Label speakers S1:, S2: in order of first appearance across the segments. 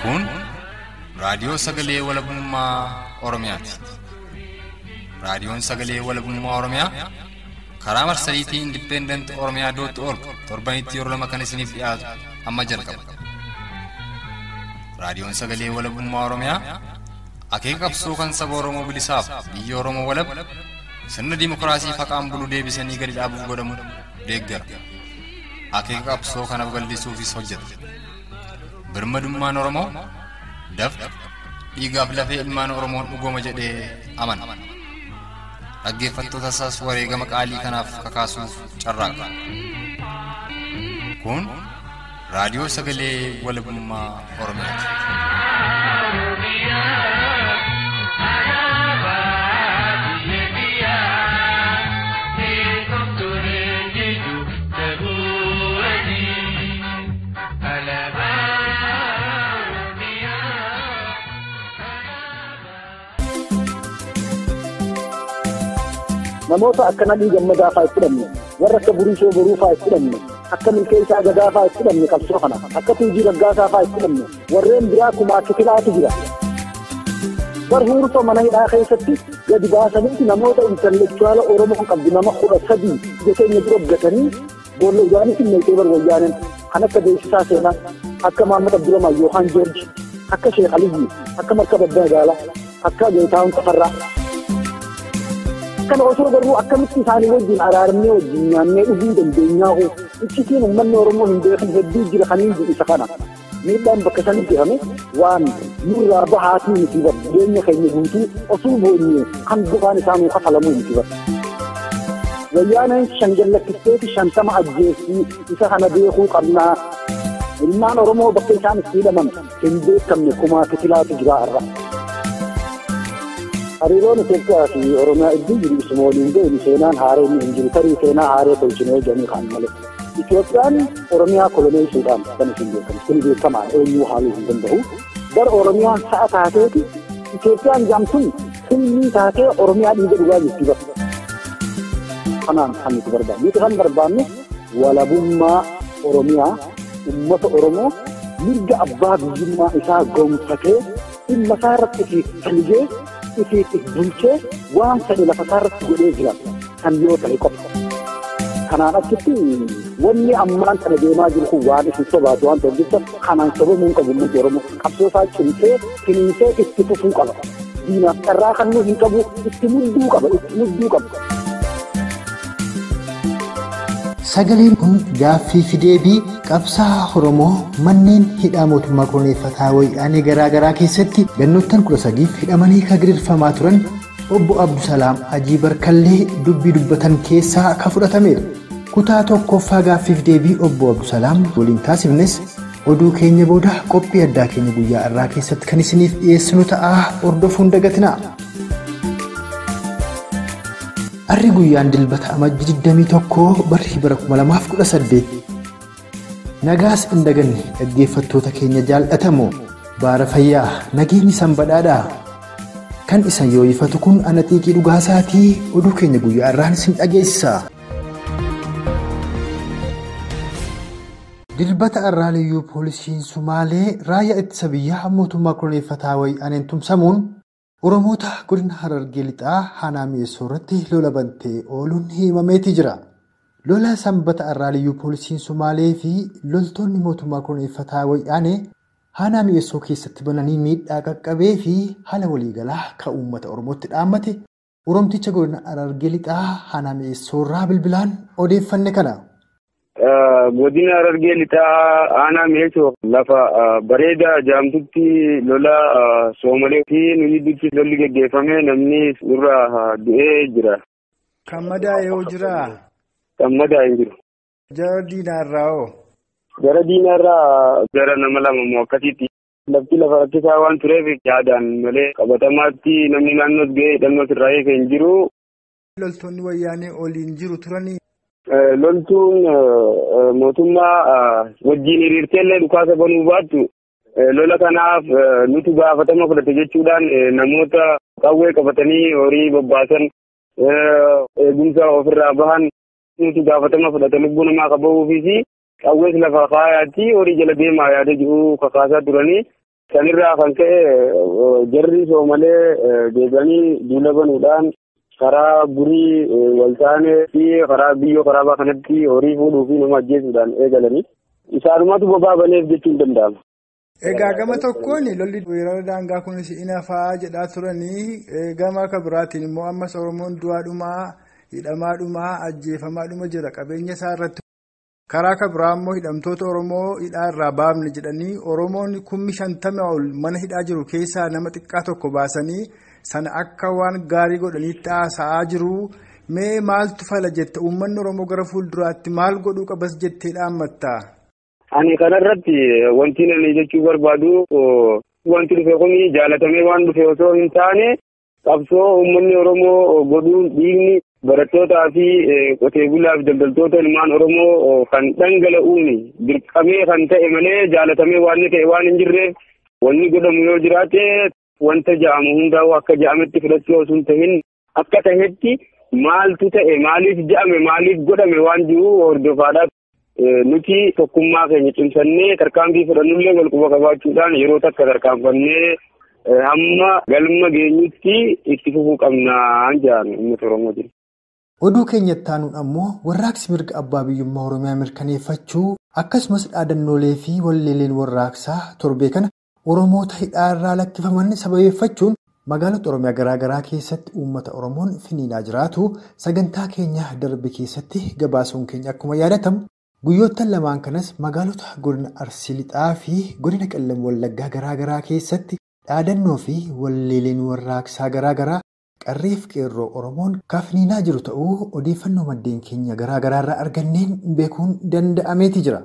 S1: Kun raadiyoo sagalee walabummaa Oromiyaati. Raadiyoon sagalee walabummaa Oromiyaa karaa marsariitii Indipendent Oromiyaa dootti org torbanitti yeroo lama kan isiniif dhiyaatu amma jalqaba. Raadiyoon sagalee walabummaa Oromiyaa akeeka qabsoo kan saba Oromoo bilisaaf biyya Oromoo walab sirna dimokiraasii faqaan bulu deebisanii gadi dhaabuuf godhamu deeggara. Akeeka qabsoo kanaaf gallisuufis hojjeta. Birmadummaan Oromoo dafqa dhiigaaf lafee ilmaan Oromoon dhugooma jedhee amana. Dhaggeeffattoota isaas wareegama qaalii kanaaf kakaasuuf carraaqa. Kun raadiyoo sagalee walabummaa Oromiyaati.
S2: namoota akka nadhii gammadaa fa'aa itti hidhamne warra akka buriisoo boruu fa'aa itti hidhamne akka milkeessaa gadaa fa'aa itti hidhamne qabsoo kana akka tuujii raggaasaa fa'aa itti hidhamne warreen biraa kumaa kifilaatu jira. Bar huurtoo mana hidhaa keessatti gadi baasaniiti namoota intallectuaala Oromoo qabdu nama kudha sadii ija keenya dura gatanii boolla ijaanis hin meeshee bar wayyaanen kan akka beeksisaa seenaa akka Maamad Abdulamaa Yoohaan Joorji akka Sheek Aliyyi akka Markaba Magaalaa akka Geetaawun Tafarraa. kana osoo garuu akkamitti isaanii wajjin araaramnee wajjin nyaannee dhuguu dandeenyaa hoo ichitiin uummanni Oromoo hin beekan hedduu jira kaniin jedhu isa kana miidhaan bakka sanitti hame waan nurraa bahaatii miti bar jireenya keenya guutuu osoo boonye kan bu'aan isaanuu kafalamuu miti bar. Wayyaaneen shan jallakkisteeti shantama ajjeesii isa kana beekuu qabnaa. Ilmaan Oromoo bakka isaan itti hidhaman hin beekamne kumaa kifilaatu jira irra. hariiroon Itoophiyaa fi Oromiyaa iddoo jiru isuma waliin ga'e seenaan haaree hin jiru tarii seenaa haaree tolchinee jedhanii kan malee. Itoophiyaan Oromiyaa koloneessuudhaan kan isin beekamu kun beekamaa eenyuu haaluu hin danda'u. Bara Oromiyaan sa'a taateeti Itoophiyaan jaamtuun filmii taatee Oromiyaa dhiiga dhugaa jirti bara. Kanaan kan nuti barbaannu. Nuti kan barbaannu walabummaa Oromiyaa uummata Oromoo mirga abbaa biyyummaa isaa goomfatee dhimma isaa irratti fi falgee ifiitti bulchee waan fedhe lafa isaarratti godhee jira kan yoo ta'e qofa. Kanaan achitti wanni ammaan kana deemaa jiru kun waan isin sobaatu waan ta'eef jecha kanaan sobamuu hin qabu uummati Oromoo qabsoo isaa cimsee finiinsee itti fufuu qaba. Diinaaf carraa kannuu hin qabu itti mudduu qaba itti mudduu qaba.
S3: Sagaleen kun gaaffii fi deebii qabsaa Oromoo manneen hidhaa mootummaa koloneeffataa wayyaanee garaa garaa keessatti gannoottan kudha sadiif hidhamanii kan gidirfamaa turan obbo Abdusalaam Hajii Barkallee dubbii dubbatan keessaa kan fudhatameedha. Kutaa tokkoffaa gaaffii fi deebii obbo Abdusalaam waliin taasifnes oduu keenya booda qophii addaa keenya guyyaa irraa keessatti kan isiniif dhiyeessinu ta'aa hordofuun dagatinaa. Arri guyyaan dilbata amajji 21 barri bara 2018 nagaas hin daganne dhaggeeffattoota keenya jaallatamoo baara fayyaa nageenyi san badhaadhaa kan isan yoo ifatu kun ana xiiqii dhugaasaatii oduu keenya guyyaa irraan isin dhageessisa. Dilbata arraaliyyuu poolisiin Sumaalee raayyaa ittisa biyyaa mootummaa koloneeffataa wayyaaneen tumsamuun Oromoota godina Harargee lixaa Haanaa Mi'eessoo irratti lola bantee ooluun himameetii jira. Lola sanbata arraaliyyuu poolisiin Sumaalee fi loltoonni mootummaa koloneeffataa wayyaanee Haanaa Mi'eessoo keessatti bananii miidhaa qaqqabee fi haala waliigalaa kan uummata Oromootti dhaammate Oromticha godina Harargee lixaa Haanaa Mi'eessoo irraa bilbilaan odeeffanne kana.
S4: Godina Harargee lixaa aanaa mi'eessoo lafa bareedaa jaamtutti lola soomalee fi nu gidduutti lolli geggeeffame namni nurra du'ee jira.
S5: Kan madaa'e hoo jiraa?
S4: Kan madaa'e jiru.
S5: Jara diinaarraa hoo?
S4: Jara diinaarraa jara nama lama moo akkasitti. Lafti lafa rakkisaa waan tureef yaadaan malee qabatamaatti namni naannoo ga'ee hidhannoo sirraa eegee hin jiru.
S5: Loltoonni wayyaanee oliin jiru turanii?
S4: loltuun mootummaa wajjin hiriirteellee dhukaasa banuu baattu lola kanaaf nuti gaafatama fudhate jechuudhaan namoota qawwee qabatanii horii bobbaasan eegumsa ofirraa bahan nuti gaafatama fudhate lubbuu namaa qabahuufis qawwees lafa kaayaatti horii jala deemaa yaada jiru kakaasaa turanii sanirraa kan ka'e jarri soo malee deebi'anii duula banuudhaan karaa burii waltaanee fi karaa biyyoo karaabaa kanatti horii fuudhuu fi nama ajjeesuudhaan eegalanii isaanumatu bobaa baneef jechuun danda'ama.
S5: Egaa gama tokkoon lolli weerara daangaa kunis ina fa'aa jedhaa turanii gama kan biraatiin immoo ammas Oromoon du'aadhumaa hidhamaadhumaa ajjeefamaadhuma jira qabeenya isaa irratti. Karaa kan biraa immoo hidhamtoota Oromoo hidhaa irraa baafne jedhanii Oromoon kummi shantama ol mana hidhaa jiru keessaa nama xiqqaa tokko baasanii sana akka waan gaarii godhaniitti haasa'aa jiru. Mee maaltu fala jette uummanni Oromoo gara fuulduraatti maal godhuu qabas jettee dhaammatta?
S4: Ani kanarratti wanti ani jechuu barbaadu wanti dhufe kun jaalatamee waan dhufe osoo hin taane qabsoo uummanni Oromoo godhuun dhiigni barattootaa fi qotee bulaa fi daldaltoota ilmaan Oromoo kan dhangala'uun dirqamee kan ta'e malee jaalatamee waan ta'e waan hin jirreef wanni godhamu yoo jiraate wanta ja'amu hundaa'u akka ja'ametti fudhachuu osoo hin tahin akka tahetti maaltu ta'e maaliif ja'ame maaliif godhame waan jiru hordofaadhaaf nuti tokkummaa keenya cimsannee tarkaanfii fudhannullee wal quba qabaachuudhaan yeroo takka tarkaanfannee hamma galma geenyutti itti fufuu qabnaa jedhan uummata Oromootiin.
S3: Oduu keenyatti aanuun ammoo warraaqsi mirga abbaa biyyummaa Oromiyaa mirkaneeffachuu akkasumas dhaadannoolee fi walleeleen warraaqsaa torbee kana Oromoota hidhaarraa lakkifaman sababeeffachuun magaalota Oromiyaa garaagaraa keessatti uummata Oromoon finiinaa jiraatu sagantaa keenya darbe keessatti gabaasuun keenya akkuma yaadatamu guyyoottan lamaan kanas magaalota godina Arsii Lixaa fi godina Qallam Wallaggaa garaagaraa keessatti dhaadannoo fi walleeleen warraaqsaa garaagaraa qarreef qeerroo Oromoon finiinaa jiru ta'uu odeeffannoo maddeen keenya garaagaraarraa arganneen beekuun danda'ameeti jira.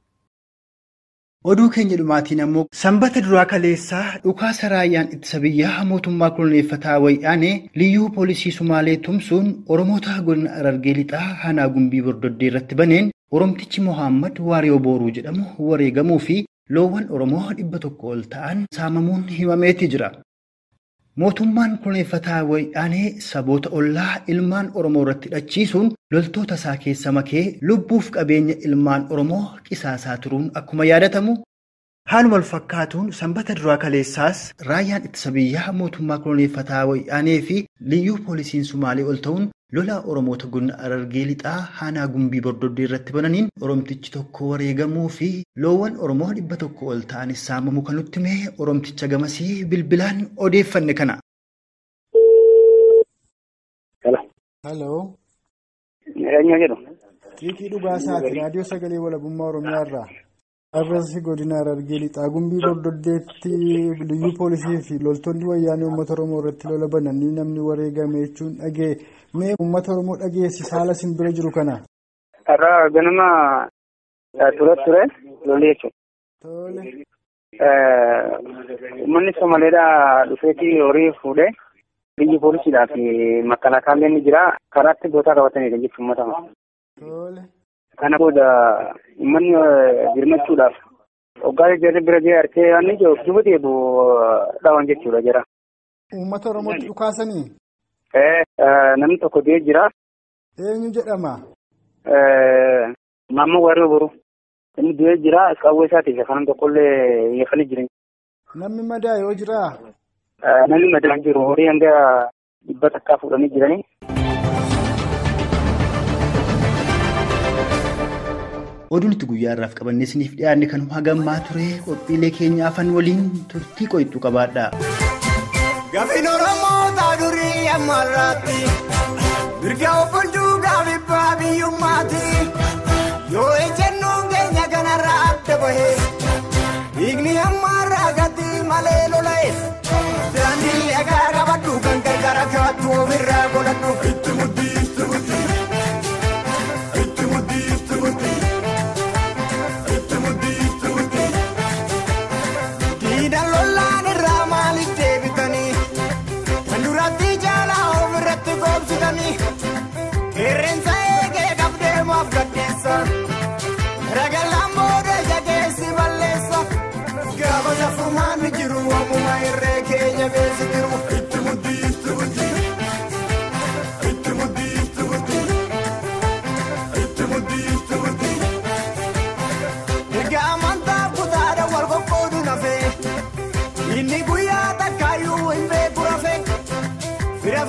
S3: Oduu keenya dhumaatiin ammoo sanbata duraa kaleessaa dhukaasa raayyaan ittisa biyyaa mootummaa koloneeffataa wayyaanee liyyuu poolisii Sumaalee tumsuun Oromoota godina Arargee Lixaa Hanaa Gumbii Bordoddee irratti baneen Oromtichi Mohaammed Waariyoo Booruu jedhamu wareegamuu fi loowwan Oromoo dhibba tokko ol ta'an saamamuun himameeti jira. Mootummaan koloneeffataa wayyaanee saboota ollaa ilmaan Oromoo irratti hidhachiisuun loltoota isaa keessa makee lubbuuf qabeenya ilmaan Oromoo qisaasaa turuun akkuma yaadatamu. Haaluma wal fakkaatuun sanbata duraa kaleessaas raayyaan ittisa biyyaa mootummaa koloneeffataa wayyaanee fi liyyuu poolisiin Sumaalee ol ta'uun lola Oromoota godina Arargee Lixaa Hanaa Gumbii Bordoddee irratti bananiin Oromtichi tokko wareegamuu fi loowwan Oromoo dhibba tokko ol ta'anis saamamuu kan nutti hime Oromticha gamasii bilbilaan odeeffanne kana.
S5: Haloo.
S4: Eenyu jedhu.
S5: Xiiqii dhugaasaati raadiyoo sagalee walabummaa Oromiyaa irraa. Arrasi godina Arargee Lixaa Gumbii Bordoddeetti liyyuu poolisii fi loltoonni wayyaanee uummata Oromoo irratti lola bananii namni wareegame jechuun dhagee mee uummata Oromoo dhageessi haala isin bira jiru kana.
S4: Har'a ganama ture ture lolli jechuudha.
S5: Tole.
S4: Uummanni Somaaleedhaa dhufeetii horii fuudhee biyyi poolisiidhaa fi makkalaakaan ni jira karaatti gootaa qabatanidha jechuun uummata.
S5: Tole.
S4: Kana booda uummanni birmachuudhaaf hoggaa jarri bira gahee harkee waan jiru duuba deebu dhawan jechuudha jira.
S5: Uummata Oromootti dhukaasanii?
S4: Namni tokko dee'ee jira.
S5: Eenyu jedhama?
S4: Maammoo Waariyoo Boruu. Inni dee'ee jira qawwee isaatiif kanan tokkollee yeefanii jiran.
S5: Namni madaa yoo jiraa?
S4: Namni madaan jiru horii hanga dhibba takkaa fuudhanii jiranii.
S3: Oduun itti guyyaa irraaf qabannee isiniif dhiyaanne kanuma hagammaa ture qophiilee keenya afan waliin turtii qoyittu qabaadha.
S6: Gaaffiin Oromoo taadurii ammarraatti mirga obbulchuu gaafibbaa biyyummaati yoo ejjennoon keenya kanarraa adda bahee dhiigni ammarraa gatti malee lola'e daandii dhagaa qabadhu kan gargaara kaattu ofirraa godhadhu itti muddii itti muddii itti muddii itti muddii itti muddii itti muddii diidan lollaan irraa maaliif deebitanii kan duratti jaalaa ofirratti goobsitanii qeerransa eegee qabdeemaaf gaddeessa ragalaan booda jageessi balleessa gaafa safrumaan ni jiru ammuma irree keenya beesi jiru itti muddii itti muddii itti muddii itti muddii itti muddii itti muddii erga amantaa kutaadha wal qoqqoodu nafee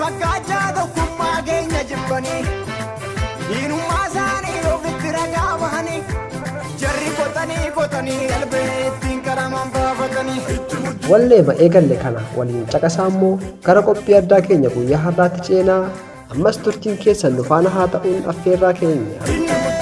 S6: fakkaachaa tokkummaa keenya jibbanii diinummaa isaanii ofitti ragaa bahanii jarri qotanii qotanii qalbee ittiin qaraman baafatanii.
S7: Wallee ba'ee galle kana waliin caqasaa immoo gara qophii addaa keenya guyyaa har'aatti ceenaa ammas turtiin keessan nu faana haa ta'uun affeerraa keenya.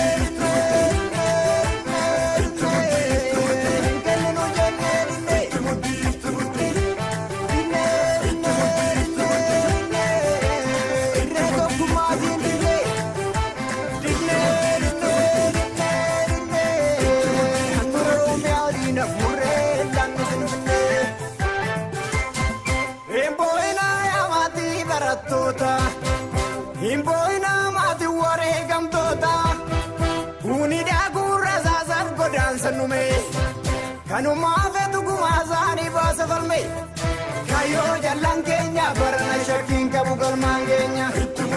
S6: Himboina maati wareegamtoota Kuunidhaa gurra saasaaf godaansa nume Kanumaa feetu gumaa isaanii baasa falme Kayyoo jallaan keenya barana shakkiin qabu galmaan keenya.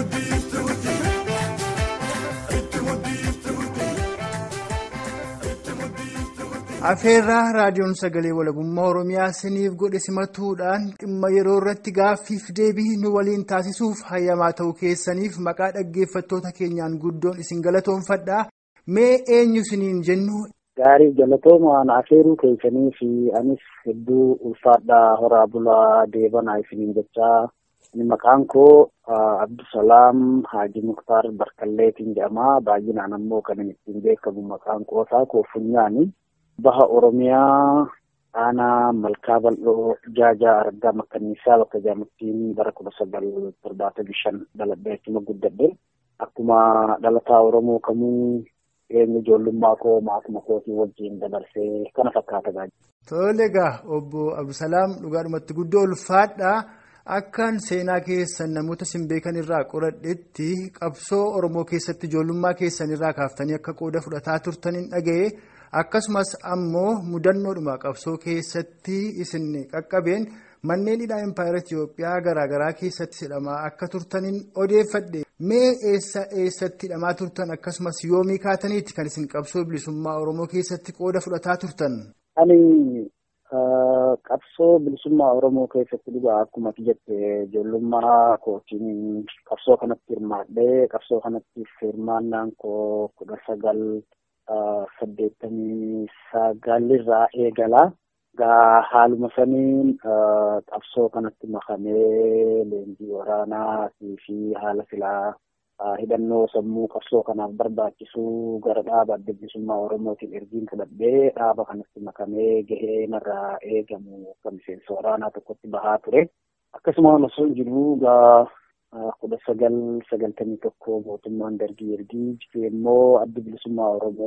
S5: Afeerraa raadiyoon sagalee walabummaa Oromiyaa siniif godhe simatuudhaan dhimma yeroo irratti gaaffiif deebii nu waliin taasisuuf hayyamaa ta'uu keessaniif maqaa dhaggeeffattoota keenyaan guddoon isin galatoonfadhaa. Mee eenyu siniin jennu?
S2: Gaarii galatoomaan afeeruu keessanii fi anis hedduu ulfaadhaa horaa bulaa deebanaa isiniin jechaa maqaan koo Abdusalaam Haaji Muktaar Barkalleetiin jedhama. Baay'inaan ammoo kan inni ittiin beekamu maqaan qoosaa koo Funyaani. Baha Oromiyaa aanaa Malkaa Bal'oo Jaajaa Argaa Makkanniisaa bakka jaamattiin bara kudha sagal torbaatamii shan dhaladhee achuma guddadhe. Akkuma dhalataa Oromoo kamuu eenyu ijoollummaa koo maatuma kootii wajjin dabarsee kana fakkaata gaajja.
S5: Tole egaa obbo Abdusalaam dhugaadhumatti guddoo ulfaadhaa. Akkaan seenaa keessan namoota sin beekan irraa qoradhetti qabsoo Oromoo keessatti ijoollummaa keessan irraa kaaftanii akka qooda fudhataa turtaniin dhaga'e akkasumas ammoo mudannoodhuma qabsoo keessatti isin qaqqabeen manneen hidhaa impaayera Itoophiyaa garaagaraa keessatti hidhamaa akka turtaniin odeeffadhe mee eessa eessatti hidhamaa turtan akkasumas yoomii kaataniiti kan isin qabsoo bilisummaa Oromoo keessatti qooda fudhataa turtan.
S2: qabsoo bilisummaa Oromoo keessatti dhugaa akkuma jette ijoollummaa kootiin qabsoo kanatti hirmaadhee qabsoo kanatti hirmaannaan koo kudha sagal saddeettamii sagalirraa eegala. Gaa haaluma saniin qabsoo kanatti makamee leenjii waraanaa fi haala filaa hidhannoo sammuu qabsoo kanaaf barbaachisu gara dhaaba adda bilisummaa Oromootiin ergiin fudhadhee dhaaba kanatti makamee gahee narraa eegamu kan miseensa waraanaa tokkotti bahaa ture. Akkasuma osoo hin jiru gaa kudha sagal sagaltamii tokko mootummaan dargii ergii jiru immoo adda bilisummaa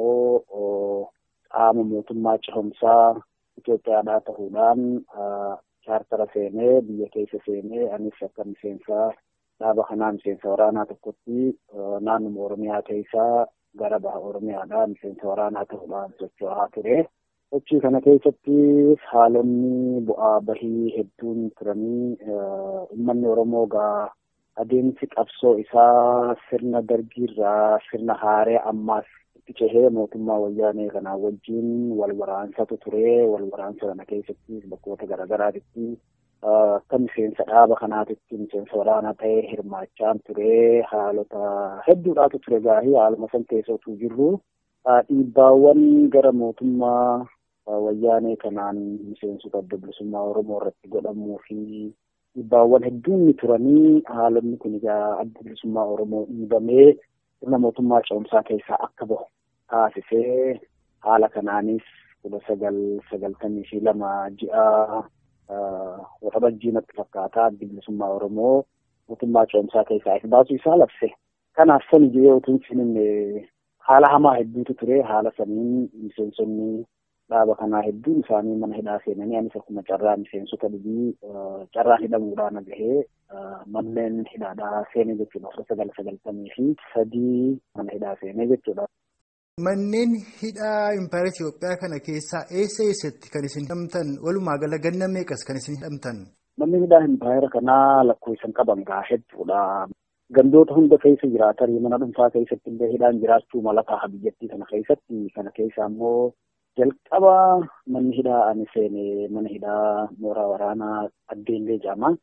S2: Oromoo qaama mootummaa cehumsaa Itoophiyaadhaa ta'uudhaan chaartara seenee biyya keessa seenee anis akka miseensaa dhaaba kanaa miseensa waraanaa tokkotti naannuma Oromiyaa keessaa gara baha Oromiyaadhaa miseensa waraanaa ta'uudhaan socho'aa ture. Sochii kana keessatti haalonni bu'aa bahii hedduun turanii uummanni Oromoo gaa adeemsi qabsoo isaa sirna dargiirraa sirna haaree ammaas itti cehee mootummaa wayyaanee kanaa wajjin wal waraansatu ture. Wal waraansa kana keessatti bakkoota garaagaraatitti akka miseensa dhaaba kanaatitti miseensa waraanaa ta'ee hirmaachaan ture haalota hedduudhaatu ture gaahii haaluma san keessattuu jirru dhiibbaawwan gara mootummaa wayyaanee kanaan miseensota adda bilisummaa oromoo irratti godhamuu fi dhiibbaawwan hedduun ni turanii haalonni kun egaa adda bilisummaa oromoo dhiibamee sirna mootummaa ce'umsaa keessaa akka bahu taasisee haala kanaanis kudha sagal sagaltamii fi lama ji'a waxabajjii natti fakkaata addi bilisummaa Oromoo mootummaa ce'umsaa keessaa if baasuu isaa labse. Kanaaf sani jedhee utuu hin haala hamaa hedduutu ture haala saniin miseensonni dhaaba kanaa hedduun isaanii mana hidhaa seenanii anis akkuma carraa miseensota dhibii carraan hidhamuudhaan gahee manneen hidhaadhaa seenee jechuudha kudha sagal sagaltamii fi sadii mana hidhaa seenee jechuudha.
S5: Manneen hidhaa impaayera Itoophiyaa kana keessaa eessa eessatti kan isin hidhamtan walumaa gala ganna meeqas kan isin hidhamtan?
S2: Manni hidhaa impaayera kanaa lakkoofsan qaban gaa hedduudha. Gandoota hunda keessa jiraatan mana dhuunfaa keessatti illee hidhaan jiraachuu mala ta'a biyyattii kana keessatti kana keessa ammoo jalqaba manni hidhaa ani seene mana hidhaa mooraa waraanaa addeellee jedhama.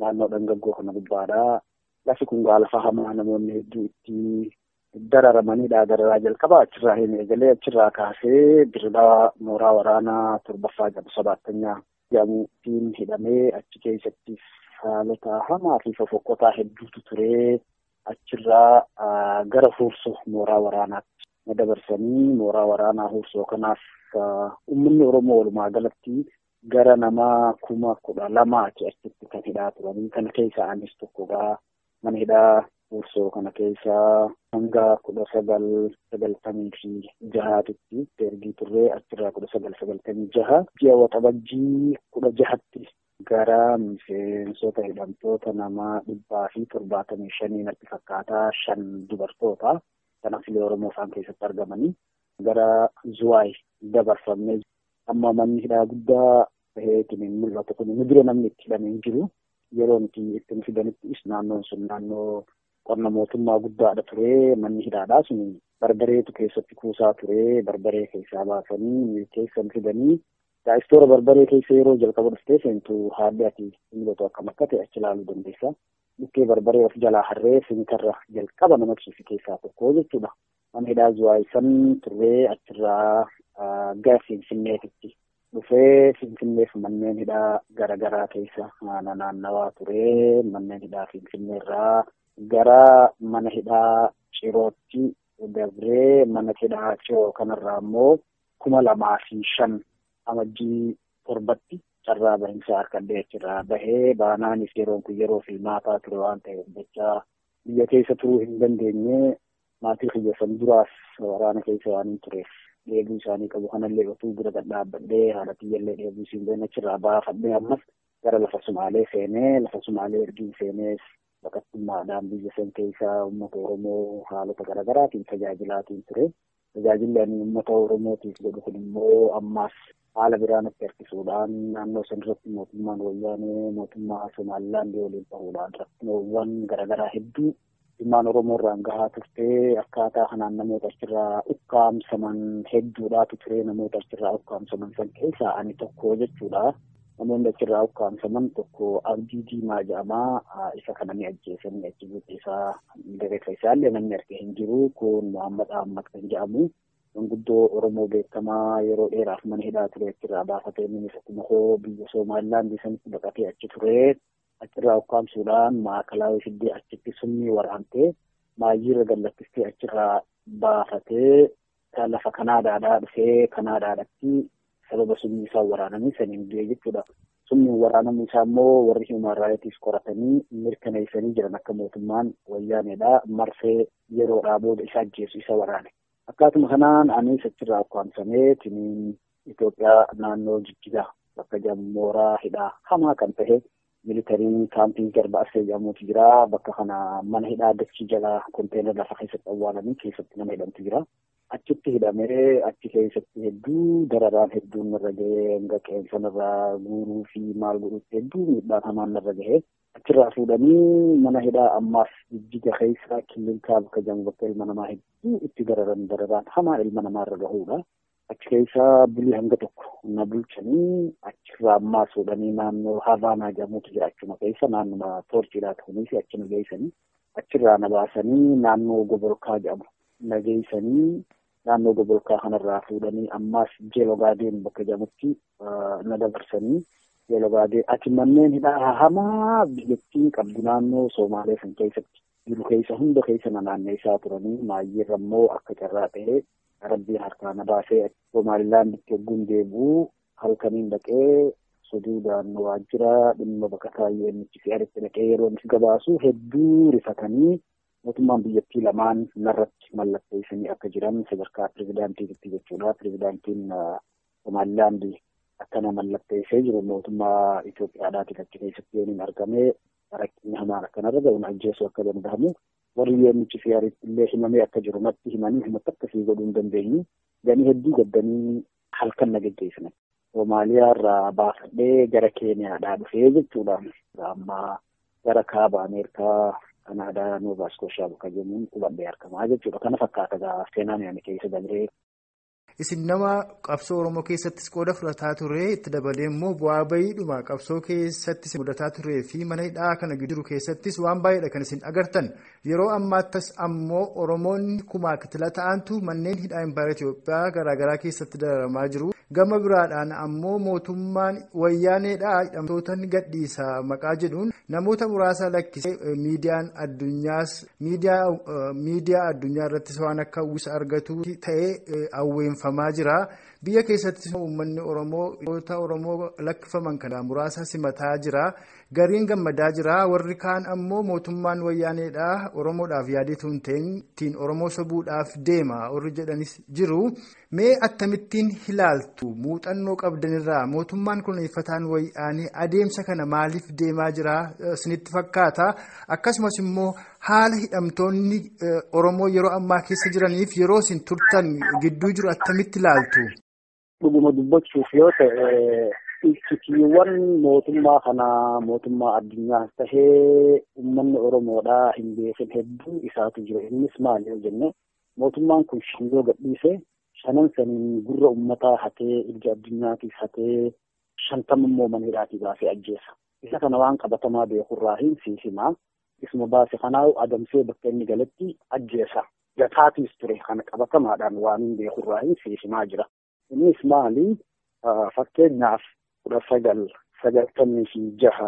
S2: naannoo dhangaggoo kana gubbaadha. Lafi kun gaa lafa hamaa namoonni hedduu itti dararamanidha. Dararaa jalqabaa achirraa hin eegalee achirraa kaasee diribaa mooraa waraanaa torbaffaa jedhamu sabaattanyaa jedhamuutiin hidhamee achi keessatti haalota hamaa fi fofokkotaa hedduutu turee achirraa gara huursoo mooraa waraanaatti na dabarsanii mooraa waraanaa huursoo kanaaf uummanni Oromoo walumaa galatti gara nama kuma kudha lamaati achitti kan hidhaa turanii kana keessa anis tokkodha. Mana hidhaa huursoo kana keessa hanga kudha sagal sagaltamii fi jahaatitti ergii turree achirraa kudha sagal sagaltamii jaha ji'a waxabajjii kudha jahatti gara miseensota hidhamtoota nama dhibbaa fi torbaatamii shanii natti fakkaataa shan dubartoota kan afilee Oromoo isaan keessatti argamanii gara Zuwaay dabarfamnee amma manni hidhaa guddaa baheetiin mul'atu kun nu dura namni itti hidhamee jiru yeroo nuti itti nu fidanittis naannoon sun naannoo qonna mootummaa guddaadha ture manni hidhaadhaa sun barbareetu keessatti kuusaa ture barbaree keessaa baasanii keessa nu fidanii daa'istoora barbaree keessa yeroo jalqaba dhuftee seentu haalli ati mul'atu akkam akka ta'e achi ilaaluu dandeessa. Dhukkee barbaree of jalaa harree sinitarra jalqaba nama ibsuufi keessaa tokko jechuudha. Mana hidhaa Zuwaayisan turree achirraa gara Finfinneetitti dhufee Finfinneef manneen hidhaa garaagaraa keessa naannawaa ture. Manneen hidhaa Finfinneerraa gara mana hidhaa Cirootti dabree mana hidhaa Ciroo kanarraa immoo kuma lamaa fi shan amajjii torbatti carraa bahinsaa harkadhee achirraa bahee baanaanis yeroon kun yeroo filmaataa ture waan ta'eef jecha biyya keessa turuu hin dandeenye maatii kiyyasan duraas waraana keessa waan hin tureef dheebuu isaanii qabu kanallee otuu bira dhaabbadhee haala kiyyallee dheebuu siin been achirraa baafadhee ammas gara lafa sumaalee seenee lafa sumaalee ergiin seenees baqattummaadhaan biyya san keessaa uummata Oromoo haalota garaagaraatiin tajaajilaatiin ture. Tajaajilli ani uummata Oromootiif godhu kun immoo ammaas haala biraan itti harkisuudhaan naannoo san irratti mootummaan wayyaanee mootummaa Somaalilaandii waliin ta'uudhaan rakkinoowwan garaagaraa hedduu dhimmaan Oromoo irraan gahaa turtee akkaataa kanaan namoota achirraa ukkaamsaman hedduudhaatu ture namoota achirraa ukkaamsaman san keessaa ani tokko jechuudha. Namoonni achirraa ukkaamsaman tokko abdii diimaa jedhamaa isa kana ni ajjeesanii achi buutee isaa reeffa isaallee namni arge hin jiru kun Muhammad Ahmad kan jedhamu manguddoo Oromoo beekamaa yeroo dheeraaf mana hidhaa ture achirraa baafatee inni akkuma hoo biyya Somaalilaandii sanitti baqatee achi ture achirraa ukkaamsuudhaan maakalaa fiddee achitti summii waraantee maayyiirra gallattistee achirraa baafatee lafa Kanaadaadhaa dhufee Kanaadaadhatti sababa summii isaa waraananii saniin du'e jechuudha. Summiin waraanamuu isaa immoo warri human rights qoratanii mirkaneessanii jiran akka mootummaan wayyaaneedha. Marsee yeroodhaa booda isa ajjeesu isa waraane. Akkaatuma kanaan anis achirraa ukkaamsamee tiniin Itoophiyaa naannoo Jijjigaa bakka jedhamu mooraa hidhaa hamaa kan ta'e militariin kaampii garba arsee jedhamutu jira. Bakka kana mana hidhaa dachii jalaa konteenar lafa keessatti awwaalanii keessatti nama hidhamtu jira. achitti hidhamee achi keessatti hedduu dararaan hedduun narra gahee hanga qeensa narraa guuruu fi maal godhutti hedduu miidhaan hamaan narra gahee achirraa fuudhanii mana hidhaa ammaas jijjiga keessa killinkaa bakka jedhamu bakka ilma namaa hedduu itti dararan dararaan hamaa ilma namaa irra gahuudha. Achi keessa bulii hanga tokko na bulchanii achirraa ammaas fuudhanii naannoo Havaanaa jedhamutu jira achuma keessa naannuma toorchiidhaa ta'uunis achuma geessanii achirraa na baasanii naannoo Gobolkaa jedhamu na geessanii naannoo gobolkaa kanarraa fuudhanii ammaas jeelogaadeen bakka jedhamutti na dabarsanii jeelogaadeen ati manneen hidhaa hamaa biyyattiin qabdu naannoo Somaalee san keessatti jiru keessa hunda keessa na naanneessaa turanii maayyeerra immoo akka carraa ta'ee rabbiin harkaa na baasee Somaalilaanditti yogguun deebi'uu halkaniin dhaqee suduudhaan waajjira dhimma bakka taayyee nuti si'aaritti dhaqee yeroo nuti gabaasu hedduu rifatanii mootummaan biyyattii lamaan narratti mallatteessanii akka jiran sadarkaa pirezidaantiitti jechuudha. Pirezidaantiin Somaalilaandii akkana mallatteessee jiru mootummaa Itoophiyaadhaatiin achi keessatti yoo hin argame rakkinni hamaan akkanarra ga'uun ajjeesuu akka danda'amu warri yoonichi siyaaritti illee himamee akka jiru natti himanii himatti akkasii godhuu hin dandeenyu. Ganii hedduu gaddanii halkan na geggeessan. Somaaliyaa irraa baafadhee gara Keeniyaadhaa dhufee jechuudha. Amma gara kaaba Ameerikaa Kanaadaa Noova Iskooshaa bakka jennuun qubadhee argamaa jechuudha. Kana fakkaata gaa seenaan yaani keessa dabree.
S5: isin nama qabsoo oromoo keessattis qooda fudhataa ture itti dabalee immoo bu'aa bayiidhuma qabsoo keessattis mudataa turee fi mana hidhaa kana jiru keessattis waan baay'eedha kan isin agartan yeroo ammaattas ammoo oromoonni kumaa kitila ta'antu manneen hidhaa impaayera Itoophiyaa garaagaraa keessatti dararamaa jiru. Gama biraadhaan ammoo mootummaan wayyaaneedhaa hidhamtootni gadhiisa maqaa jedhuun namoota muraasa lakkisee miidiyaan addunyaas miidiyaa addunyaa irrattis waan akka uwwisa argatu ta'ee awweenfamaa jira. Biyya keessattis uummanni Oromoo goota Oromoo lakkifaman kana muraasa simataa jira. Gariin gammadaa jira. Warri kaan ammoo mootummaan wayyaaneedhaa Oromoodhaaf yaadeetu hin ta'in Oromoo sobuudhaaf deema. Warri jedhanis jiru. Mee akkamittiin ilaaltu muuxannoo qabdanirraa mootummaan kunuunfataan wayyaanee adeemsa kana maaliif deemaa jira isinitti fakkaata akkasumas immoo haala hidhamtoonni Oromoo yeroo ammaa keessa jiraniif yeroo isin turtan gidduu jiru akkamitti ilaaltu.
S2: Dhuguma dubbachuuf yoo ta'e ibsitiiwwan mootummaa kanaa mootummaa addunyaas tahee uummanni Oromoodhaa hin beekin hedduu isaatu jira innis maali yoo jenne mootummaan kun shingoo gadhiise. shanan saniin gurra ummataa hatee ija addunyaatiif hatee shantama immoo mana hidhaatii baasee ajjeesa. Isa kana waan qabatamaa beekurraa hin siisimaa. Isuma baase kanaa adamsee bakka inni galatti ajjeesa. Gataatiis ture kana qabatamaadhaan waan hin beekurraa hin siisimaa jira. Innis maali? Fakkeenyaaf kudha sagal sagaltamii fi jaha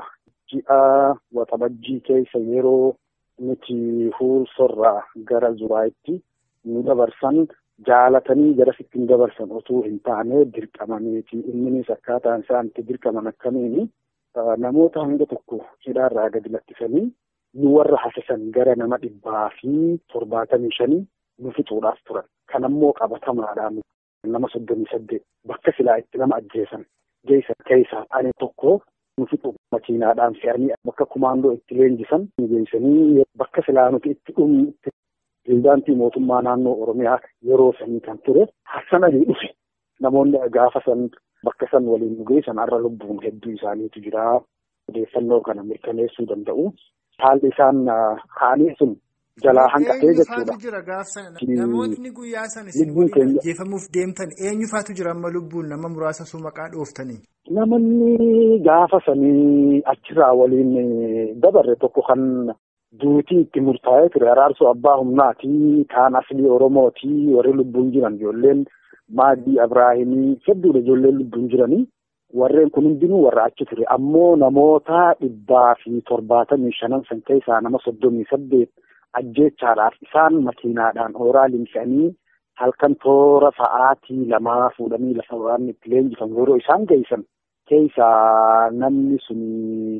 S2: ji'a waxabajjii keessa yeroo nuti huursorraa gara zuraa'itti nu dabarsan jaalatanii garasitti hin dabarsan osoo hin taane dirqamaniiti inninis akkaataan isaan itti dirqaman akkamiini namoota hanga tokko hidhaarraa gadi lakkisanii nu warra hafisan gara nama dhibbaa fi torbaatamii shanii nu fixuudhaaf turan kan ammoo qabatamaadhaan nama soddomii saddeet bakka silaa itti nama ajjeesan geessan keessaa ani tokko nu fixu makiinaadhaan fe'anii bakka kumaandoo itti leenjisan nu geessanii bakka silaa nuti itti dhumnu Pireezidaantii mootummaa naannoo Oromiyaa yeroo sanii kan ture Hassananii dhufe namoonni gaafa san bakka san waliin nu geessan har'a lubbuun hedduu isaaniitu jira. Odeeffannoo kana mirkaneessuu danda'u. Haalli isaan kaanii sun jalaa hanqatee jechuudha.
S5: jira gaafsan namootni guyyaa san isin waliin ajjeefamuuf deemtan eenyufaatu jira amma lubbuun nama muraasa sun maqaa dhooftanii.
S2: Namoonni gaafa sanii achirraa waliin dabarre tokko kan. duutii itti murtaa'ee ture araarsoo abbaa humnaati kaan aslii oromooti warri lubbuun jiran ijoolleen maadii abraahimii hedduudha ijoolleen lubbuun jiranii warreen kun hundinuu warra achi ture ammoo namoota dhibbaa fi torbaatamii shanan san keessaa nama soddomii saddeet ajjeechaadhaaf isaan makiinaadhaan hooraalii fe'anii halkan toora sa'aatii lamaa fuudhanii lafa waan itti leenjifamu yeroo isaan geessan keessaa namni suni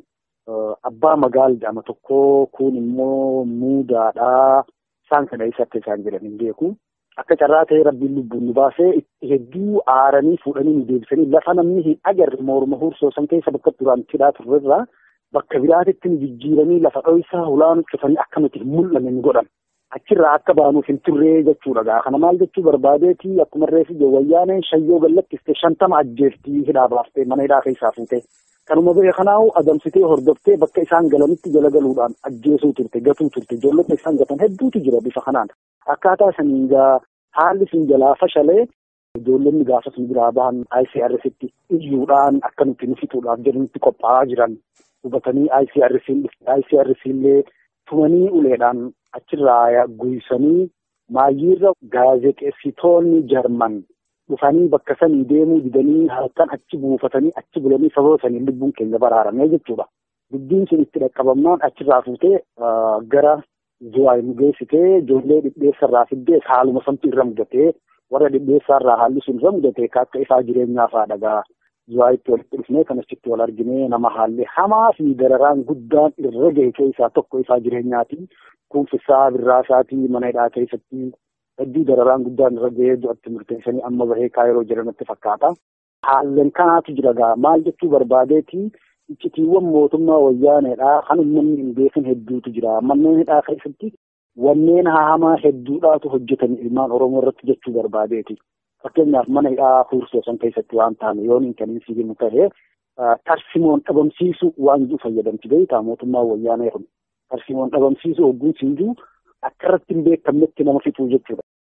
S2: abbaa magaal jedhama tokko kun immoo muudaadhaa isaan kana eessatti isaan jedhan hin beeku akka carraa ta'ee rabbiin lubbuun nu baasee hedduu aaranii fuudhanii nu deebisanii lafa namni hin agarre morma hursoo san keessa bakka duraan hidhaa turrerraa bakka biraatitti nu jijjiiranii lafa dho'isaa hulaan cufanii akka nuti hin mul'anne nu godhan achirraa akka baanuuf hin turree jechuudha gaa kana maal jechuu barbaadeeti akkuma reefi wayyaaneen shayyoo gallattiste shantama ajjeeftii hidhaa baaftee mana hidhaa keessaa fuutee kanuma ba'e kanaahu adamsitee hordoftee bakka isaan galanitti jala galuudhaan ajjeesuu turte gatuu turte ijoollota isaan gatan hedduutu jira bifa kanaan akkaataa saniin gaa haalli sun jalaa fashalee ijoollonni gaafa sun biraa bahan ICRCtti iyyuudhaan akka nuti nu fixuudhaaf jedhanitti qophaa'aa jiran hubatanii ICRCin dhufte ICRC illee tumanii uleedhaan achirraa guysanii maayyiirra gaazexeessitoonni jarman dhufanii bakka sanii deemuu didanii halkan achi buufatanii achi bulanii sababa sanii lubbuun keenya baraaramee jechuudha. Dubbiin sun itti dhaqqabamnaan achirraa fuutee gara Zuwaay nu geessitee ijoollee dhidheessarraa fiddee haaluma samtu irra mudatee warra dhidheessaarraa haalli sun irra mudatee akka isaa jireenyaa fa'aa dhagaa Zuwaayitti walitti dhufnee kan achitti wal arginee nama haalli hamaa fi dararaan guddaan irra gahe keessaa tokko isaa jireenyaatiin kuufisaa birraasaatii mana hidhaa keessatti hedduu dararaan guddaan irra gahee du'atti murteessanii amma bahee kaayiroo jedhamatti fakkaata. Haalleen kanaatu jira gaa maal jechuu barbaadeeti iccitiiwwan mootummaa wayyaaneedhaa kan uummanni hin beekin hedduutu jira. Manneen hidhaa keessatti wanneen hamaa hedduudhaatu hojjetan ilmaan Oromoo irratti jechuu barbaadeeti. Fakkeenyaaf mana hidhaa huursoo san keessatti waan taane yoon hin kaniin sigimu ta'ee tarsimoon dhabamsiisu waan jiru fayyadamti beektaa mootummaa wayyaanee kun. Tarsimoon dhabamsiisu hogguun siinjuu akka irratti hin beekamnetti nama fixuu jechuudha.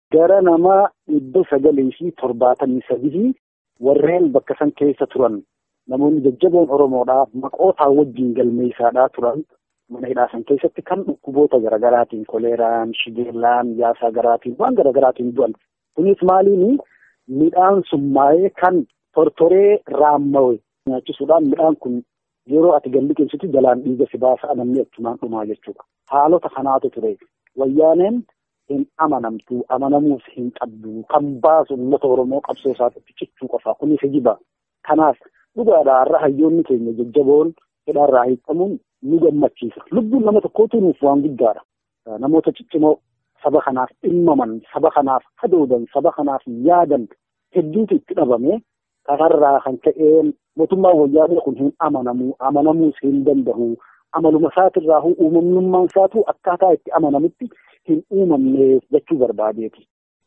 S2: gara nama dhibba sagalii fi torbaatamii sadii warreen bakka san keessa turan namoonni jajjaboon Oromoodhaa maqootaa wajjin galmeessaadhaa turan mana hidhaa san keessatti kan dhukkuboota garaagaraatiin koleeraan, shigeellaan, yaasaa garaatiin waan garaagaraatiin du'an. Kunis maaliini midhaan summaa'ee kan tortoree raammawe nyaachisuudhaan midhaan kun yeroo ati galli qeessitu jalaan dhiiga si baasa namni achumaan dhumaa jechuudha. Haalota kanaatu ture. Wayyaaneen hin amanamtu amanamuus hin qabdu kan baasu uummata Oromoo qabsoo isaatti cichuu qofa kunis hijiba. Kanaaf dhugaadhaa har'a hayyoonni keenya jajjaboon hidhaarraa hiikamuun nu gammachiisa. Lubbuun nama tokkootu nuuf waan guddaadha. Namoota ciccimoo saba kanaaf dhimmaman, saba kanaaf hadoodan, saba kanaaf yaadan hedduutu itti dhabame. Kanarraa kan ka'een mootummaan wayyaanee kun hin amanamu, amanamuus hin danda'u. Amaluma isaatirraa uumamnummaan isaatu akkaataa itti amanamutti hin uumamne jechuu barbaadeeti.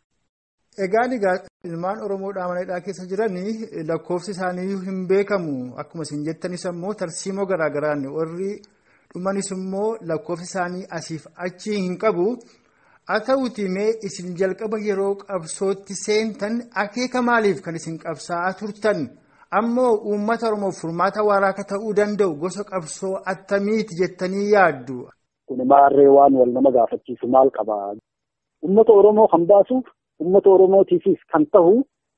S5: Egaan egaa ilmaan Oromoodhaa mana hidhaa keessa jiran lakkoofsi isaanii hin beekamu. Akkuma isin jettanis immoo tarsiimoo garaagaraan warri dhumanis immoo lakkoofsi isaanii asiif achi hin qabu. Haa ta'uuti mee isin jalqaba yeroo qabsootti seentan akeeka maaliif kan isin qabsaa'aa turtan? Ammoo uummata Oromoof furmaata waaraa akka ta'uu danda'u gosa qabsoo attamiiti jettanii yaaddu?
S2: Kun maarree waan wal nama gaafachiisu maal qabaa? Uummata Oromoo kan baasuuf uummata Oromootiifis kan ta'u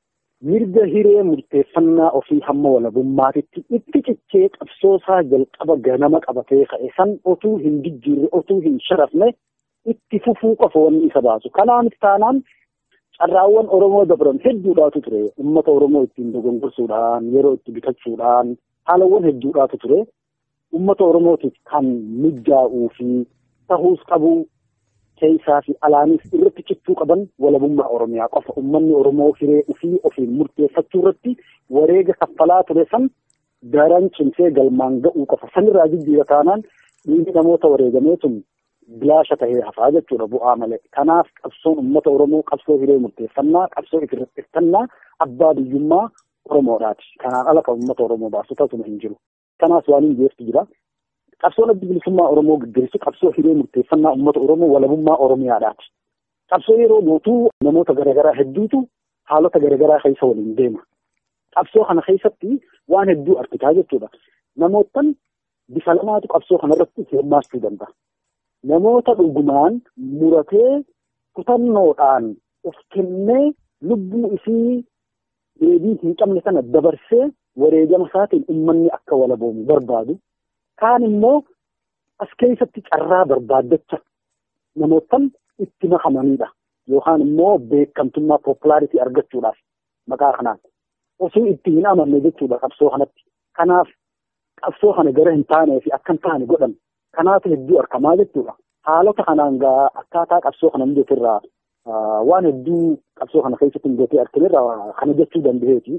S2: mirga hiree murteeffannaa ofii hamma walabummaatitti itti cichee qabsoosaa jalqaba ganama qabatee ka'e san otuu hin jijjiirre otuu hin sharafne itti fufuu qofa wanni isa baasu. Kanaaf taanaan carraawwan Oromoo dabran hedduudhaatu ture. Uummata Oromoo ittiin dogongorsuudhaan yeroo itti bitachuudhaan haalawwan hedduudhaatu ture. Uummata Oromootiif kan mijaa'uu fi ta'uus qabu keessaa fi alaanis irratti cichuu qaban walabummaa Oromiyaa qofa. Uummanni Oromoo hiree ofii ofiin murteeffachuu irratti wareega kaffalaa ture san daran cimsee galmaan ga'uu qofa. Sanirraa jijjiira taanaan dhiigni namoota wareegamee sun bilaasha tahee hafaa jechuudha bu'aa malee. Kanaaf qabsoon uummata Oromoo qabsoo hiree murteeffannaa, qabsoo ifirreeffannaa abbaa biyyummaa Oromoodhaati. Kanaan ala kan uummata Oromoo baasu tasuma hin jiru. Kanaas waan hin jeestu jira. Qabsoon adda bilisummaa Oromoo gaggeessu qabsoo hiree murteeffannaa uummata Oromoo walabummaa Oromiyaadhaati. Qabsoo yeroo mootuu namoota garaagaraa hedduutu haalota garaagaraa keessa waliin deema. Qabsoo kana keessatti waan hedduu argitaa jechuudha. Namootan bifa lamaatu qabsoo kanarratti hirmaachuu danda'a. Namoota dhugumaan muratee kutannoodhaan of kennee lubbuu isii deebii hin qabne sana dabarsee wareegama isaatiin uummanni akka walaboomu barbaadu. Kaan immoo as keessatti carraa barbaaddacha namootan itti makamanidha. Yookaan immoo beekamtummaa poopulaaritii argachuudhaaf maqaa kanaan. Osoo itti hin amanne jechuudha qabsoo kanatti. Kanaaf qabsoo kana gara hin taanee fi akka hin taane godhan. Kanaaf hedduu argamaa jechuudha. Haalota kanaan gaa akkaataa qabsoo kana mijatirraa waan hedduu qabsoo kana keessatti mijatee argamerraa kana jechuu danda'eeti.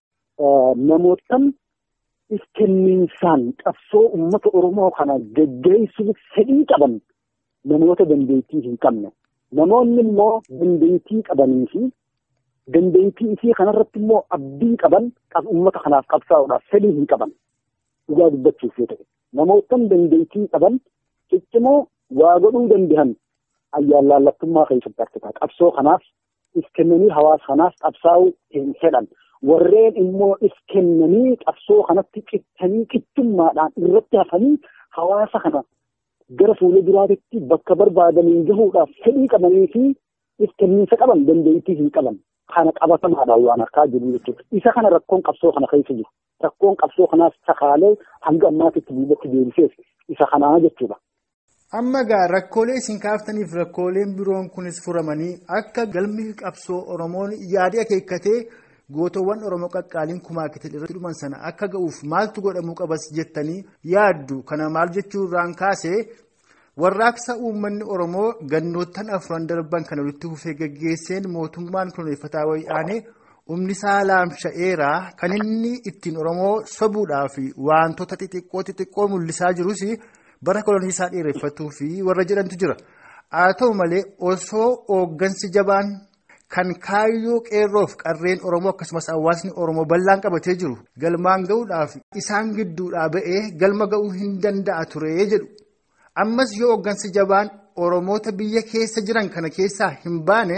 S2: Namootan ifkenniinsaan qabsoo uummata Oromoo kana geggeessuuf fedhii qaban namoota dandeettii hin qabne. Namoonni immoo dandeettii qabanii fi dandeettii isii kanarratti immoo abdii qaban uummata kanaaf qabsaa'uudhaaf fedhii hin qaban. Dhugaa dubbachuuf yoo ta'e. Namootan dandeettii qaban ciccimoo waa godhuu danda'an ayyaan laallattummaa keessatti argita. Qabsoo kanaaf if kennanii hawaasa kanaaf qabsaa'uu hin fedhan. Warreen immoo if kennanii qabsoo kanatti cittanii qixxummaadhaan irratti hafanii hawaasa kana gara fuula duraatitti bakka barbaadaniin gahuudhaaf fedhii qabanii fi if kenniinsa qaban dandeettii hin qaban. Kana qabatamaadhaan waan harkaa jiru jechuudha. Isa kana rakkoon qabsoo kana keessa jiru. Rakkoon qabsoo kanaas sakaalee hanga ammaatitti duubatti deebiseef isa kanaa jechuudha.
S5: Amma egaa rakkoolee isin kaaftaniif rakkooleen biroon kunis furamanii akka galmi qabsoo Oromoon yaadii akeekkatee gootowwan Oromoo qaqqaaliin kumaa kitil irratti dhuman sana akka ga'uuf maaltu godhamuu qabas jettanii yaaddu. Kana maal jechuurraan kaasee warraaqsa uummanni Oromoo gannoottan afran darban kana walitti fufee gaggeesseen mootummaan kunuunfataa wayyaanee humni isaa laamsha'eeraa kan inni ittiin Oromoo sobuudhaa fi wantoota xixiqqoo xixiqqoo mul'isaa jirus bara kolonii isaa dheereffatuu fi warra jedhantu jira. Haa ta'u malee osoo hooggansi jabaan kan kaayyoo qeerroof qarreen Oromoo akkasumas hawaasni Oromoo bal'aan qabatee jiru galmaan ga'uudhaaf isaan gidduudhaa ba'ee galma ga'uu hin danda'a ture jedhu. Ammas yoo hooggansi jabaan Oromoota biyya keessa jiran kana keessaa hin baane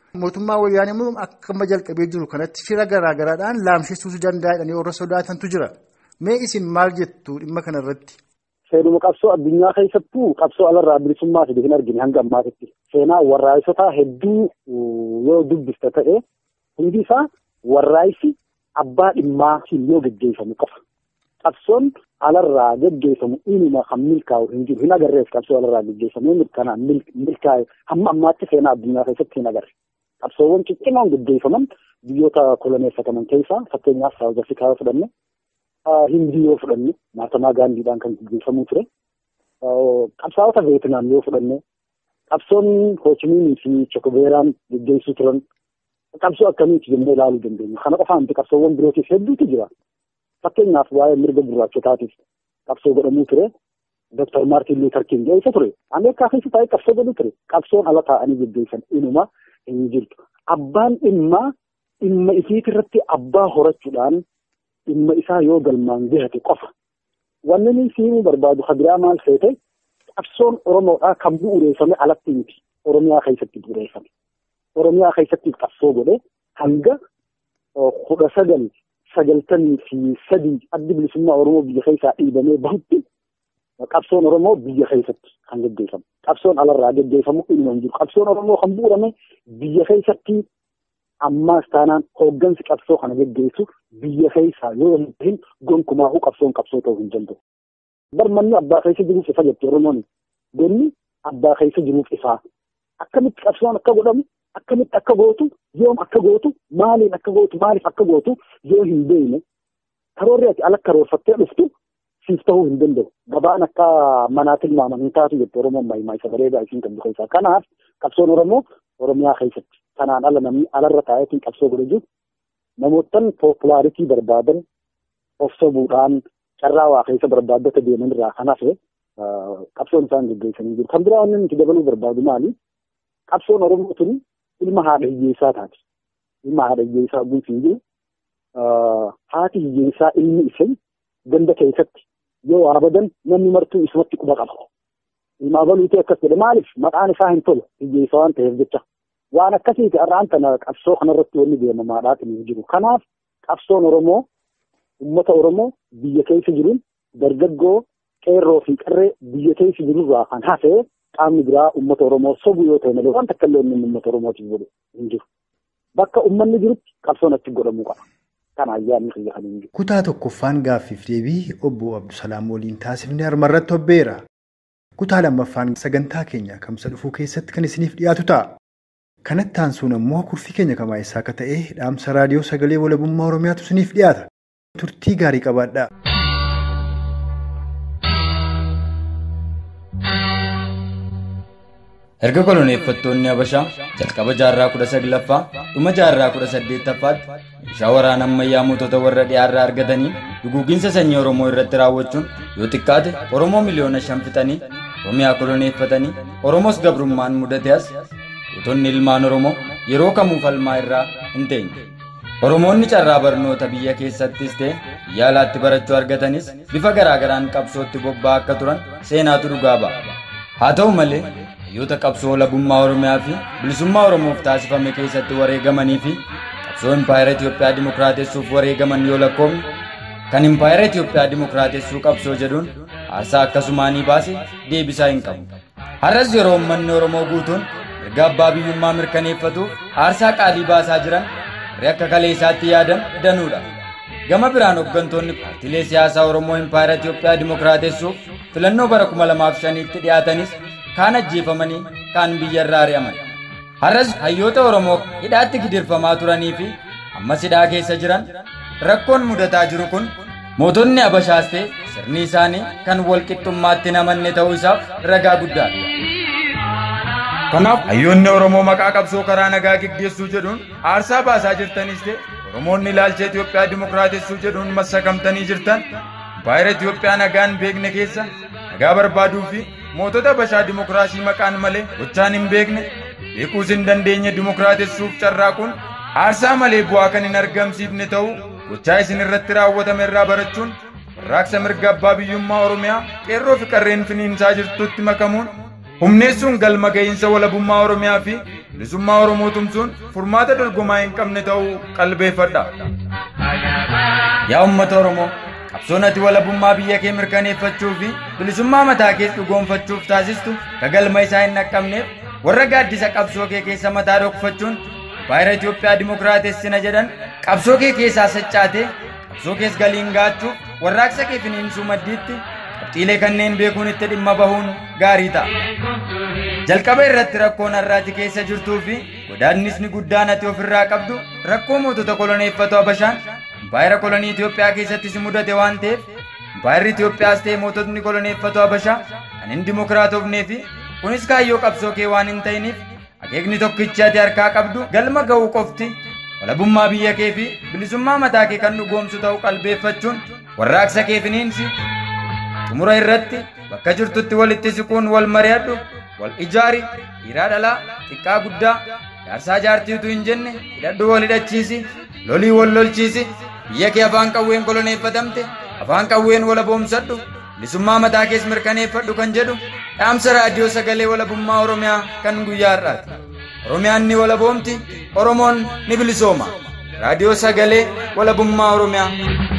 S5: Mootummaa wayyaanee immoo akkama jalqabee jiru kanatti fira garaagaraadhaan laamsheessuu danda'a jedhanii warra sodaatantu jira. Mee isin maal jettu dhimma kanarratti?
S2: Seenuma qabsoo addunyaa keessattuu qabsoo alarraa bilisummaa fide hin argine hanga ammaatitti. Seenaa warraaqsotaa hedduu yoo dubbista ta'e hundi isaa warraaqsi abbaa dhimmaatiin yoo geggeeffamu qofa. Qabsoon alarraa geggeeffamu inuma kan milkaa'u hin jiru hin agarreef qabsoo alarraa geggeeffamu mirkanaan milkaa'e hamma ammaatti seenaa addunyaa keessatti hin agarre. Qabsoowwan ciccimoon geggeeffaman biyyoota koloneeffataman keessaa fakkeenyaaf Saawuz Afrikaa yoo fudhanne Hindii yoo fudhanne Maatamaa Gaandiidhaan kan geggeeffamuu ture. Qabsaa'ota Veetinaam yoo fudhanne qabsoonni Hoochimiinii fi Chokobeeraan geggeessuu turan qabsoo akkamiiti jennee ilaaluu dandeenya. Kana qofaan qabsoowwan birootiif hedduutu jira. Fakkeenyaaf waa'ee mirga gurraachotaatiif qabsoo godhamuu ture. Dr. Maartin Luuter King eessa ture? Ameerikaa keessa taa'ee qabsoo godhuu ture. Qabsoon ala taa'anii geggeessan inuma hin jirtu. Abbaan dhimmaa dhimma isiitirratti abbaa horachuudhaan dhimma isaa yoo galmaan gahate qofa. Wanni inni siimuu barbaadu hadiraa maal feete qabsoon Oromoodhaa kan bu'uureeffame alatti miti. Oromiyaa keessatti bu'uureeffame. Oromiyaa keessatti qabsoo godhe hanga kudha sagal sagaltamii fi sadii addi bilisummaa Oromoo biyya keessaa dhiibamee bahutti qabsoon Oromoo biyya keessatti kan geggeeffamu. Qabsoon alarraa geggeeffamu inni hin jiru. Qabsoon Oromoo kan bu'uurame biyya keessatti ammaas taanaan hooggansi qabsoo kana geggeessu biyya keessaa yoo hin tahin gonkumaahuu qabsoon qabsoo ta'uu hin danda'u. Barmanni abbaa keessa jiruuf ifa jetti Oromoon. Gonni abbaa keessa jiruuf ifaa. Akkamitti qabsoon akka godhamu akkamitti akka gootu yoom akka gootu maaliin akka gootu maaliif akka gootu yoo hin beekne karoorri ati ala karoorfattee dhuftu siif ta'uu hin danda'u. Gabaan akka manaa tilmaaman hin taatu jetti Oromoon maayimaa isa bareedaa isiin qabdu keessaa. Kanaaf qabsoon Oromoo Oromiyaa keessatti kanaan ala namni alarra taa'eetiin qabsoo godhe jiru namootan poopulaaritii barbaadan of sobuudhaan carraa waa keessa barbaaddata deeman irraa kan hafe qabsoon isaan geggeessanii jiru. Kan biraa wanni nuti dabaluu barbaadu maali? Qabsoon Oromoo tuni ilma haadha hiyyeessaa taati. Ilma haadha hiyyeessaa guutuu jiru. Haati hiyyeessaa ilmi ishee ganda keessatti yoo waa badan namni martuu isumatti quba qaba. Ilmaa baluutee akkas jedhe maaliif maqaan isaa hin tolu hiyyeessa waan ta'eef jecha. Waan akkasiiti har'aan kana qabsoo kanarratti wanni deemamaadhaatiin hin jiru. Kanaaf qabsoon Oromoo uummata Oromoo biyya keessa jiruun dargaggoo qeerroo fi qarree biyya keessa jirurraa kan hafe qaamni biraa uummata Oromoo sobu yoo ta'e malee wanta akka illee uummata Oromootiif godhu hin jiru. Bakka uummanni jirutti qabsoon achi godhamuu qaba. Kana ayyaanni xiyya kan hin jiru.
S3: Kutaa tokkoffaan gaaffiif deebii obbo Abdusalaam waliin taasifne harmarratti hobbeera. Kutaa lammaffaan sagantaa keenya kamsa dhufuu keessatti kan isiniif dhiyaatu ta'a. Kanatti aansuun ammoo kurfii keenya kamaayisaa akka ta'e dhaamsa raadiyoo sagalee walabummaa Oromiyaatu isiniif dhiyaata. Turtii gaarii qabaadhaa.
S8: Erga koloneeffattoonni Habashaa jalqaba jaarraa kudha saglaffaa dhuma jaarraa kudha saddeettaffaatti meeshaa waraana ammayyaa mootota warra dhiyaarraa argatanii duguuginsa sanyii Oromoo irratti raawwachuun yoo xiqqaate Oromoo miliyoona shan fixanii Oromiyaa koloneeffatanii Oromoos gabrummaan mudate as gootonni ilmaan Oromoo yeroo kamuu falmaa irraa hin teenye. Oromoonni carraa barnoota biyya keessattis ta'e biyya alaatti barachuu argatanis bifa garaagaraan qabsootti bobba'aa akka turan seenaatu dhugaa ba'a. Haa ta'u malee hayyoota qabsoo walabummaa Oromiyaa fi bilisummaa Oromoof taasifame keessatti wareegamanii fi qabsoo impaayera Itoophiyaa dimokiraatessuuf wareegaman yoo lakkoofne kan impaayera Itoophiyaa dimokiraatessuu qabsoo jedhuun aarsaa akkasumaanii baase deebisaa hin qabu. Har'as yeroo uummanni Oromoo guutuun mirga abbaa biyyummaa mirkaneeffatuuf aarsaa qaalii baasaa jiran warri akka kaleessaatti yaadan danuudha. Gama biraan hooggantoonni paartiilee siyaasaa Oromoo impaayera Itoophiyaa dimokiraatessuuf filannoo bara 2005tti dhiyaatanis kaan ajjeefamanii kaan biyyarraa ari'aman. Har'as hayyoota Oromoo hidhaatti gidirfamaa turanii fi ammas hidhaa keessa jiran rakkoon mudataa jiru kun mootonni Habashaas ta'e sirni isaanii kan wal qixxummaatti hin amanne ta'uu isaaf ragaa guddaadha. Kanaaf hayyoonni Oromoo maqaa qabsoo karaa nagaa gaggeessuu jedhuun aarsaa baasaa jirtanis ta'e Oromoonni ilaalcha Itoophiyaa dimokiraatessuu jedhuun massakamtanii jirtan impaayera Itoophiyaa nagaan beekne keessa nagaa barbaaduu fi mootota Habashaa dimokiraasii maqaan malee gochaan hin beekne beekuus hin dandeenye dimokiraatessuuf carraaquun aarsaa malee bu'aa kan hin argamsiifne ta'uu gochaa isin irratti raawwatame irraa barachuun warraaqsa mirga abbaa biyyummaa Oromiyaa qeerroo fi qarreen finiinsaa jirtutti makamuun humneessuun galma ga'iinsa walabummaa Oromiyaa fi bilisummaa Oromoo tumsuun furmaata dorgomaa hin qabne ta'uu qalbeeffadha. Yaa uummata Oromoo, qabsoon ati walabummaa biyya kee mirkaneeffachuu fi bilisummaa mataa kees dhugoonfachuuf taasistu kagalma isaa hin dhaqqabneef warra gaaddisa qabsoo kee keessa mataa dhokfachuun baay'ina Itoophiyaa dimokiraatessina jedhan qabsoo kee keessaa saccaatee qabsoo kees galiin gaachuuf warraaqsa kee finiinsuu maddiitti qabxiilee kanneen beekuun itti dhimma bahuun gaarii ta'a. Jalqaba irratti rakkoon har'aati keessa jirtuu fi godaannisni guddaan ati ofirraa qabdu rakkoo mootota koloneeffatu Habashaan baay'ira kolonii Itoophiyaa keessatti si mudate waan ta'eef baay'irri Itoophiyaas ta'e moototni koloneeffatu Habashaa kan hin dimokiraatofnee fi kunis kaayyoo qabsoo kee waan hin ta'iniif akeekni tokkichi ati harkaa qabdu galma ga'uu qofti walabummaa biyya kee fi bilisummaa mataa kee kan dhugoomsu ta'uu qalbeeffachuun warraaqsa kee finiinsi xumura irratti bakka jirtutti walitti siquun wal mari'adhu wal ijaari dhiiraa dhalaa xiqqaa guddaa jaarsaa jaartiitu hin jenne hidhadhu wal hidhachiisi lolii wal lolchiisi biyya kee afaan qawween koloneeffatamte afaan qawween walaboomsadhu bilisummaa mataa kees mirkaneeffadhu kan jedhu dhaamsa raadiyoo sagalee walabummaa oromiyaa kan guyyaa har'aati oromiyaan ni walaboomti oromoon ni bilisooma raadiyoo sagalee walabummaa oromiyaa